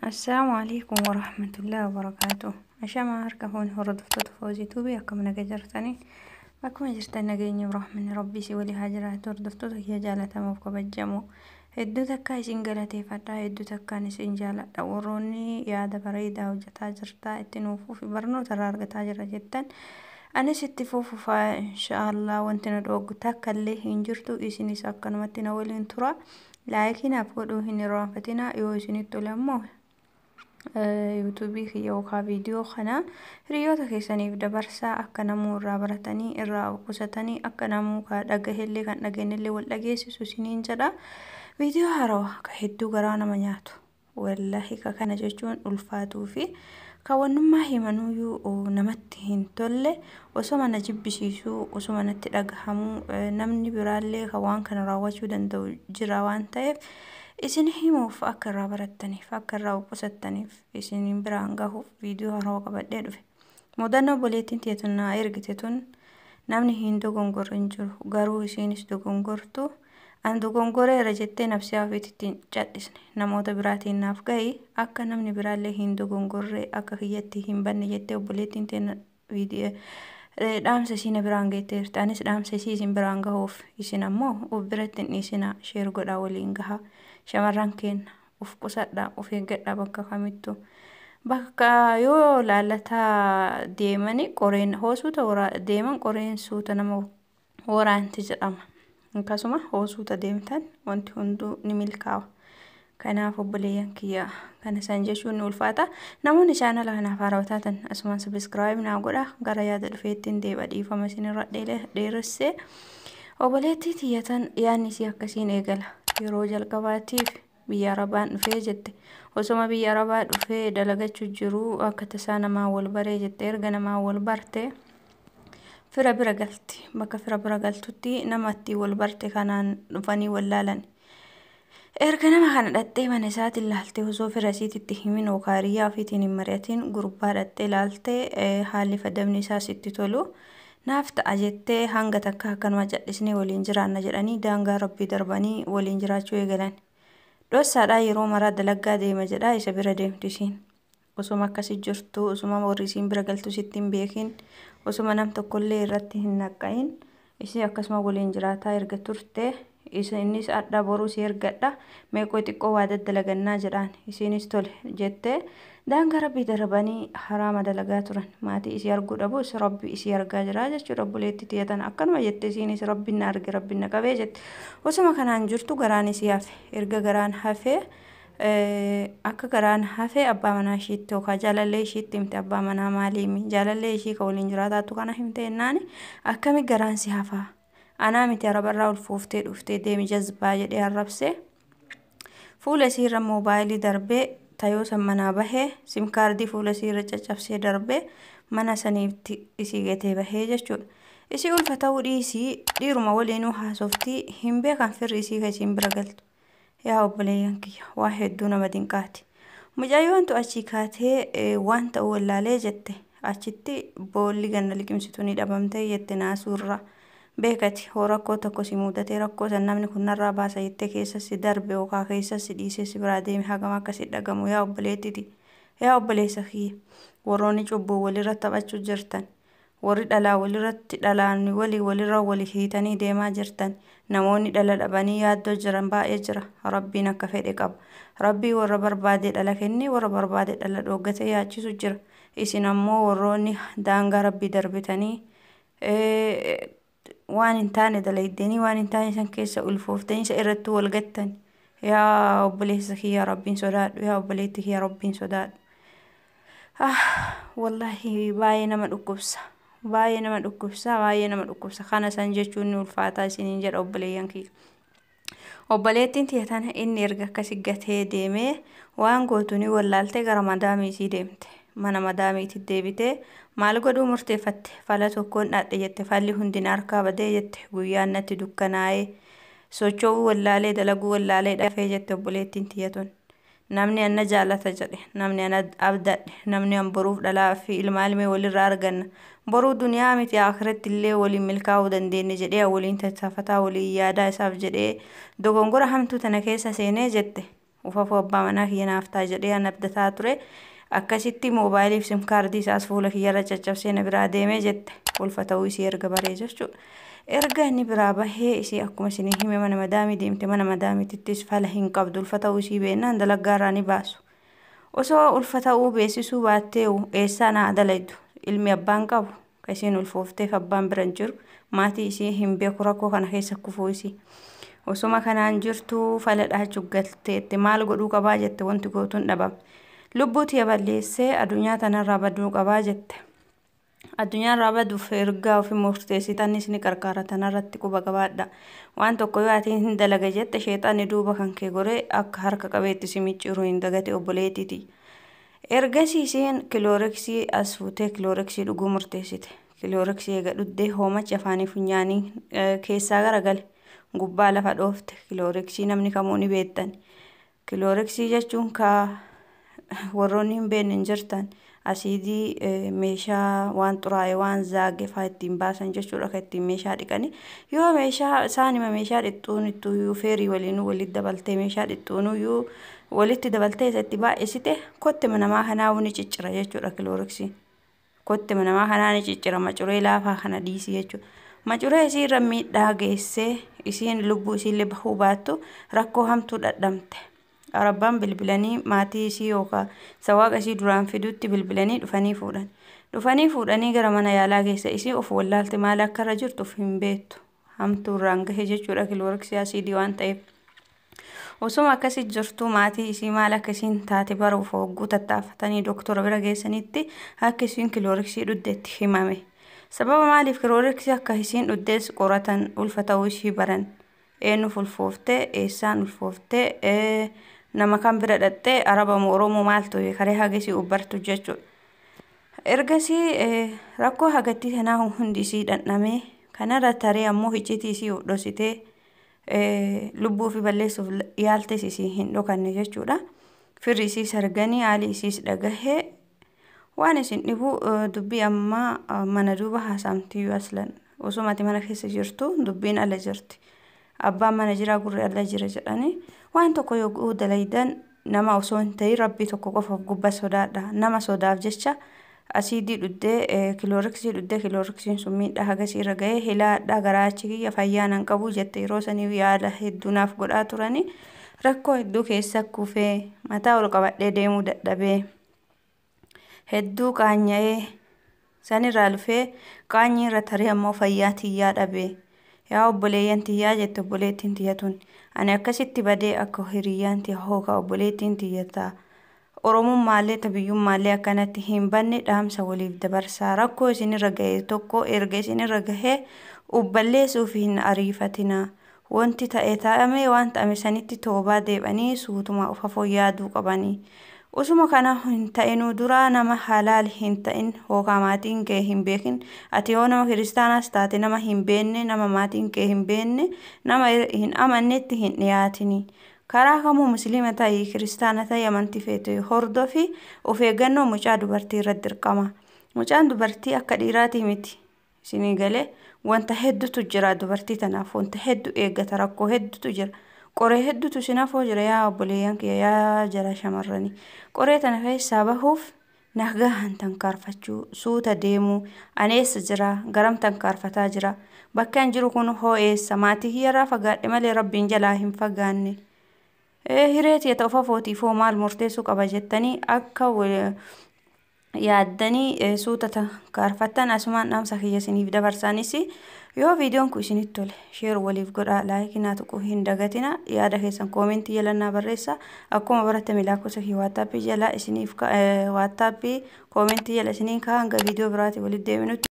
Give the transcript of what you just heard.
Assalaamu alaikum warahmatullahi wabarakaatuh. Ashamaa harka foon hordoftoota foozii tuubii akkam naga jirtanii akkuma jirtan nageenya rahmanni rabbii si walii haa jiraatu hordoftoota kiyya jaalatamuuf kabajamoo hedduu takkaa isin galateeffadhaa hedduu takkaan isin jaaladha warroonni yaada bareedaa hojjetaa jirtaa itti nuufuuf barnoota irraa argataa jira jettan anis itti fuufufaa inshaallah wanti na dhooggu takka illee hin jirtu isinis akkanumatti na waliin tura laayikinaaf godhuu hin irraanfatina yoo isinitti tole ammoo yuutuubii kiyya yookaan viidiyoo kana hiriyoota keessaniif dabarsaa akka namuu irraa baratanii irraa qusatanii akka namuu dhagahellee kan dhageenyellee wal dhageessisu isiniin jedha. Viidiyoo haarawaa ka hedduu garaa nama nyaatu wallahi ka kana jechuun ulfaatuu fi kaawwannummaa himanuyyuu namatti hin tolle osoo mana jibbisiisuu osoo natti dhagahamuu namni biraallee kan waan kana raawwachuu danda'u jira waan ta'eef. isin himuuf akka irraa barattaniif akka irraa qusattaniif isin biraan gahuuf viidiyoo haarawaa qabadhee dhufe. Mudannoo obboleettiin teetun naa ergite tun namni hin dogongorre hin jiru garuu isinis dogongortu an dogongoreera jettee nafsi hafiitti hin cadhisne namoota biraatiin naaf gahi akka namni biraallee hin dogongorree akka kiyyatti hin banne jettee obboleettiin teena dhaamsa isiin biraan geetteerti anis dhaamsa isii isin biraan gahuuf isin ammoo uf biratti hin dhiisina sheer godhaa waliin gahaa. shamarran keenya uf qusadha uf eeggadha bakka kamittu bakka yoo laalataa deemani qoreen hoosuuta deeman qoreen suuta nama waraanti jedhama akkasuma hoosuuta deemtan wanti hunduu ni milkaawa kanaaf obboleeyyan kiyya kana san jechuun ni ulfaata namoonni chaanala kanaaf haarawaa taatan asumaan sabiskiraayib naa godha gara yaada dhufeettiin deeba dhiifama isinirra dheeressee obboleettii tiyyatan yaanni isii akkasiin eegala yeroo jalqabaatiif biyya arabaan dhufee jette osoma biyya arabaa dhufee dalagachuu jiru akka tasaa namaa wal baree jette erga namaa wal barte fira bira galti bakka fira bira galtutti namatti wal barte kanaan dhufanii wallaalan erga nama kana dhattee mana isaatiin ilaaltee osoo fira isiititti himin hiriyaa ofiitiin hin mari'atiin gurbaa dhattee ilaaltee haalli fadamni isaa sitti tolu. naaf ta'a jettee hanga takka akkanuma jal'isnee waliin jiraanna jedhanii daangaa rabbii darbanii waliin jiraachuu eegalan. Dhossaadhaa yeroo maraa dalaggaa deema jedhaa isa bira deemtu isiin. Osuma akkasii jirtu osuma warri isiin bira galtu sitti hin beekin osuma nam tokkollee irratti hin naqqayin isii akkasuma waliin jiraataa erga turte innis adda boruu si ergadha meeqoo xiqqoo waa daddalagannaa jedhaan isiinis tole jettee daangaa rabbii darbanii haraama dalagaa turan maatii isii arguu dhabus rabbi isii argaa jira jechuudha obboleetti tiyatan akkanuma jette isiinis rabbiin na arge rabbiin na qabee jette osuma kanaan jirtu garaan isii hafe erga garaan hafee akka garaan hafee abbaa manaa ishiitti yookaan jaalallee ishiitti himte abbaa manaa maaliimi jaalallee ishii kan waliin jiraataatu kana himte jennaani akkami garaan si hafaa anaa miti arabarraa ulfooftee dhuftee deemi jazbaa jedhee arrabsee fuula isiirra moobaayilii darbee tayoo san manaa bahee simkaardii fuula isiirra caccabsee darbee mana saniitti isii gatee bahee jechuudha. Isii ulfa ta'uu dhiisii dhiiruma waliinuu haasoftii hin beekan firri isii kan isiin bira galtu. Yaa obboleeyyan kiyya waa hedduu nama dinqaati. Mucayyoontu achii kaatee waan ta'u wallaalee jette achitti boolli ganna liqimsitu ni dhabamtee jette naasuurraa. beekati hoo rakkoo tokko si mudatee rakkoo san namni kun narraa baasa jettee keessatti darbe yookaan keessatti dhiisee si biraa deeme hagam akkasi dhagamu yaa obboleettiti yaa obboleessa kiyya warroonni cubbuu walirra taphachuu jirtan warri dhalaa walirratti dhalaan walii walirra walii hiitanii deemaa jirtan namoonni dhala dhabanii yaaddoo jiran baay'ee jira rabbiin akka fedhe qaba rabbii warra barbaade dhala kennee warra barbaade dhala dhooggatee yaachisu jira isin ammoo warroonni daangaa rabbii darbitanii waan hin taane dalaydeenii waan hin taane san keessa ulfooftanii isa irratti wal gattan yaa obboleessa kiyya rabbiin sodaadhu yaa obboleetti kiyya rabbiin sodaadhu. Wallaahi baay'ee nama dhukkubsa baay'ee nama dhukkubsa baay'ee nama dhukkubsa kana san jechuun ni ulfaataa isiniin jedha obboleeyyan kiyya. Obboleettiin tiyatan inni erga akkasi gatee deemee waan gootu ni wallaaltee gara madaamii isii deemte. mana madaamiitti deebitee maal godhuu murteeffatte fala tokkoon dhaadhe jette falli hundin harkaa badee jette guyyaan natti dukkanaa'ee socho'uu wallaalee dalaguu wallaalee dhafee jette obboleettiin tiyyatun namni anna jaalata jedhe namni ana abdadhe namni an boruuf dhalaa fi ilmaa ilmee walirraa arganna boruu duniyaa miti akiratti illee waliin milkaa'uu dandeenya jedhee waliin tattaafataa waliin yaadaa isaaf jedhee dogongora hamtuu tana keessa seenee jette ufafuu abbaa manaa kiyya naaf ta'a jedhee an abdataa ture akkasitti moobaayiliif sim kaardii isaas fuula kiyyarra caccabsee na biraa deemee jette ulfa ta'uu isii erga baree jechuudha. Erga inni biraa bahee isii akkuma isinii hime mana madaamii deemte mana madaamiittis fala hin qabdu ulfa ta'uu isii beennaan dalaggaarraa ni baasu. Osoo ulfa ta'uu beeksisuu baattee eessaa naa dalaydu ilmi abbaan qabu kan isiin ulfoofteef abbaan bira hin jiru maatii isii hin beeku rakkoo kana keessa kufuu isii. Osuma kanaan jirtu fala dhaachuuf galteetti maal godhuu qabaa jette wanti gootuun dhabame. Lubbuu tiyya balleessee addunyaa tanarraa baduu qabaa jette. Addunyaan irraa baduuf ergaa ofii murteessitanis ni qarqaara tanarratti quba qabaadha. Waan tokko yoo ati hin dalaga jette sheexanni duuba kan kee goree akka harka qabeetti si micciiruu hin dagate obboleettiiti. Ergasii isheen kilooreksii as fuutee kilooreksii dhuguu murteessite. Kilooreksii eega dhuddee hoomachi afaanii funyaanii keessaa garagale gubbaa lafa dhoofte kilooreksii namni kamuu ni beektan. Kilooreksii jechuun ka warroonni hin beekne hin jirtan. asiidii meeshaa waan xuraa'e waan zaage fa'aa ittiin baasan jechuudha kan ittiin meeshaa dhiqani yoo meeshaa isaanima meeshaa dhixxuun ittuu feerii waliin walitti dabaltee meeshaa dhixxuunuyyuu walitti dabaltee isatti baay'isite kottema namaa kanaa ni ciccira jechuudha kilooreksiin kottema namaa kanaa ni ciccira macuree laafaa kana dhiisii jechuudha. Macuree isii irra miidhaa geessee isiin lubbuu isiillee bahuu baattu rakkoo hamtuu dhadhamte. Arabbaan bilbilanii maatii isii yookaan sawaaqa isii duraan fidutti bilbilanii dhufanii fuudhan. Dhufanii fuudhanii gara mana yaalaa keessa isii of wallaalte maal akka irra jirtu hin beektu. Hamtuu irraan gahe jechuudha kilooreksii asiidii waan ta'eef. Osuma akkasii jirtu maatii isii maal akka isiin taate baruuf hogguu tattaaffatanii doktora bira geessanitti akka isiin kilooreksii dhuddeetti himame. Sababa maaliif kilooreksii akka isiin dhuddees qoratan ulfa ta'uu ishii baran. Eenyuuf ulfooftee eessaan ulfooftee nama kan bira dhattee arabamu oromoo maaltu karee hagasii ubbartu jechuudha. Ergasii rakkoo hagattii kanaa hundi isii dhandhamee kanarra taree ammoo icciitii isii dhositee lubbuu fi balleessuuf yaaltes isii hin dhokanne jechuudha. Firri isii sarganii haali isiis dhagahee waan isin dhibu dubbii ammaa mana duuba haasaamtiyyuu aslan osumati mana keessa jirtu dubbiin ala jirti. Abbaan mana jiraa gurri ala jira jedhanii waan tokko yoo dalaydan nama osoo hin ta'in rabbii tokko qofaaf gubba sodaadha. Nama sodaaf jecha asiidii dhuddee kilooreksii dhuddee kilooreksiin sun miidhaa hagasii irra gahee hilaadhaa garaachi kiyya fayyaa nan qabu jette yeroo sanii yaada hedduu naaf godhaa turanii rakkoo hedduu keessa kufee mataa ol qabadhee deemuu dadhabee hedduu qaanya'ee sanirraa dhufee qaanyii irra taree ammoo fayyaa tiyyaa dhabee. yaa obboleeyyan tiyyaa jette obboleettiin tiyyatun ani akkasitti badee akka hiriyyaan tiyya hookaa obboleettiin tiyyataa oromummaallee tabiyyummaallee akkanatti hin banne dhaamsa waliif dabarsaa rakkoo isinirra gahe tokko erga isinirra gahee ubballeessuuf hin ariifatinaa wanti ta'e taa'amee waan ta'ame sanitti toobaa deebanii suutuma of afoo yaaduu qabanii. Usuma kana hin ta'inuu duraa nama halaal hin ta'in hookaa maatiin kee hin beekin ati yoo nama kiristaanaas taate nama hin beenne nama maatiin kee hin beenne nama hin amannetti hin dhiyaatini. Karaa kamuu musliima ta'ii kiristaana ta'ii amantii feete hordofi of eeggannoo mucaa dubartii irratti dirqama. Mucaan dubartii akka dhiiraatii miti. Isinii galee wanta hedduutu jira dubartii tanaaf wanta hedduu eeggata rakkoo hedduutu jira. qoree hedduutu sinafoo jira yaa obboleeyyan kiyya yaa jara shamarranii qoree tana keessaa bahuuf nagahan tankaarfachuu suuta deemuu aneessa jira garam tankaarfataa jira bakka hin jiru kun hoo eessa maatii kiyyarraa fagaadhe malee rabbiin jalaa hin fagaanne. Hireetii ta'u fafootiif hoo maal murteessuu qaba jettanii akka yaaddanii suuta tankaarfattan asumaan dhaamsa kiyya isiniif dabarsaanis yoo viidiyoon kun isinitti tole sheer waliif godhaa laayikii naa tuquu hin dagatina yaada keessan koomentii jalannaa barreessa akkuma baratame lakkoofsa kiyya waattaappii jalaa isiniif waattaappii koomentii jala isiniin kaa hanga viidiyoo biraatii walitti deebinutti.